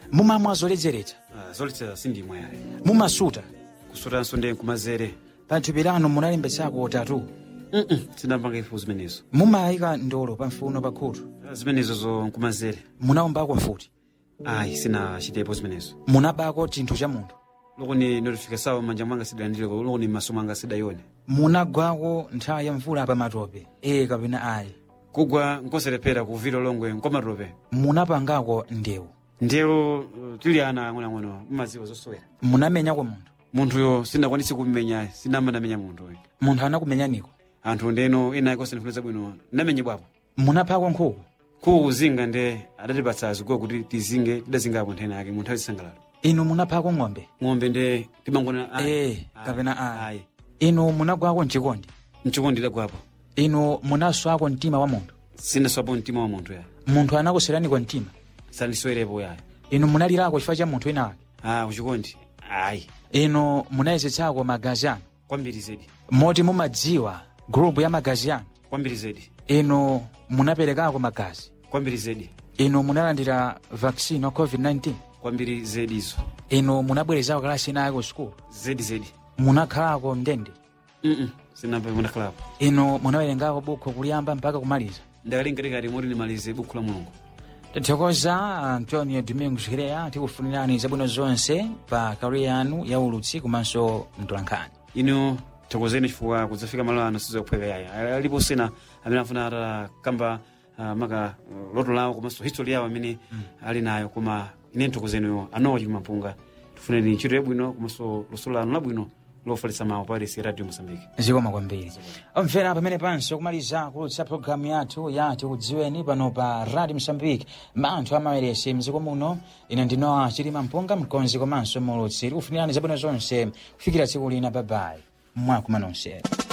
mumamwa zoledzeretsa Ah, zoletsa sindimwa yayi mumasuta kusutanso ndi nkumazere pa thupi lanu munalembetsako tatu Mm-mm, sindapanga ifu zimenezo mumayika ndolo pa mfuno pa khutu Ah, zimenezo zo nkumazere munaombako mfuti ayi sinachitepo zimenezo munabako chinthu cha munthu loko ni notificação manja mwanga sidalandileko loko ni maso mwanga sidayone munagwako nthawi ya mvula pa matope ee kapena ayi kugwa nkoserepera kuvira longwe nkomatope munapangako ndewu ndero uh, tili ana ang'onoang'ono mumadziwa zosowera munamenyako munthu munthuyo sindakwanisi kumumenya sinamandamenya munthuyo munthu anakumenyaniko anthu ndeno ena iko sindifuniza bwino ndamenyedwapo munaphako nkhuku kuuzinga nde adatipatsa ziguwa kuti tizinge tidazingapo nthena yake munthu azisangalalo inu munaphako ng'ombe ng'ombe nde timangona ee kapena ayi inu munagwako mchikondi mchikondi idagwapo inu munaswako mtima wa munthu sinaswapo mtima wa munthu ya munthu anakuseraniko mtima sandisowerepo yayo inu munalirako chifukwa cha munthu wina ake ah kuchikondi ayi inu munayezetsako magazi anu kwambiri zedi moti mumadziwa grupu ya magazi anu kwambiri zedi inu munaperekako magazi kwambiri zedi inu munalandira vaccine wa covid-19 kwambiri zedi izo inu munabwerezako kalasi inayi ku sukulu zedi zedi munakhalako mndende mm sinambe munakhalapo inu munawerengako bukhu kuliyamba mpaka kumaliza ndakalingatikati moti ndimalize bukhu la mulungu tathokoza antonio domingos hireya tikufunirani zabwino zonse pa kariya yanu ya ulutsi komanso mtolankhani ino thokozeni chifukwa kudzafika malo ano sizokuphweka yayi alipo sena amene afuna atakamba uh, maka uh, loto lawo komanso history yawo amene ali nayo koma ine nthokozeniyo anowa chikumampunga tifuneni ntchito yabwino komanso luso lanu labwino lofalitsa mawu pa resi radio mosambike zikoma kwambiri omvera pamene panso kumaliza kulutsa programu yathu yati kudziweni pano pa radio msambike manthu amaweresi mdziko muno ine ndinowa chilima mpunga mkonzi komanso mulutsi tikufunirani zabwino zonse kufikira tsiku lina babayi mwakumana nonsenu